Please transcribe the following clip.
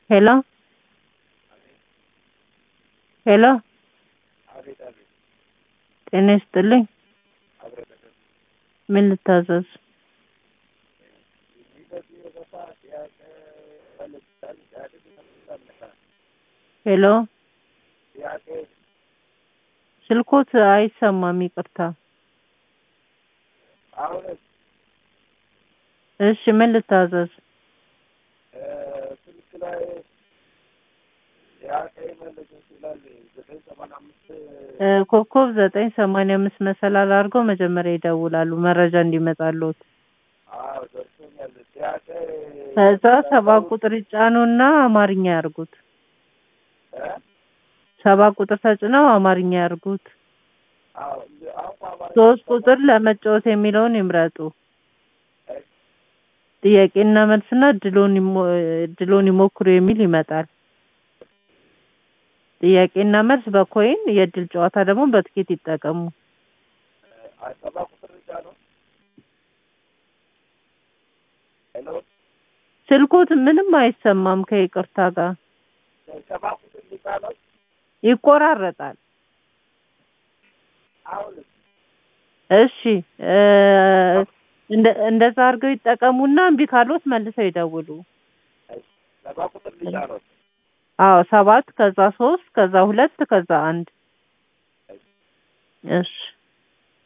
ሄሎ ሄሎ ጤና ይስጥልኝ ምን ልታዘዝ ሄሎ ስልክዎት አይሰማም ይቅርታ እሺ ምን ልታዘዝ ኮከብ ዘጠኝ ሰማንያ አምስት መሰላል አድርገው መጀመሪያ ይደውላሉ መረጃ እንዲመጣልዎት ከዛ ሰባት ቁጥር ይጫኑና አማርኛ ያርጉት ሰባት ቁጥር ተጭነው አማርኛ ያርጉት ሶስት ቁጥር ለመጫወት የሚለውን ይምረጡ ጥያቄና መልስና እድልዎን ይሞክሩ የሚል ይመጣል ጥያቄና መልስ በኮይን የእድል ጨዋታ ደግሞ በትኬት ይጠቀሙ ስልክዎት ምንም አይሰማም ከይቅርታ ጋር ይቆራረጣል እሺ እንደዛ አድርገው ይጠቀሙና እምቢ ካሎት መልሰው ይደውሉ አዎ ሰባት ከዛ ሶስት ከዛ ሁለት ከዛ አንድ እሺ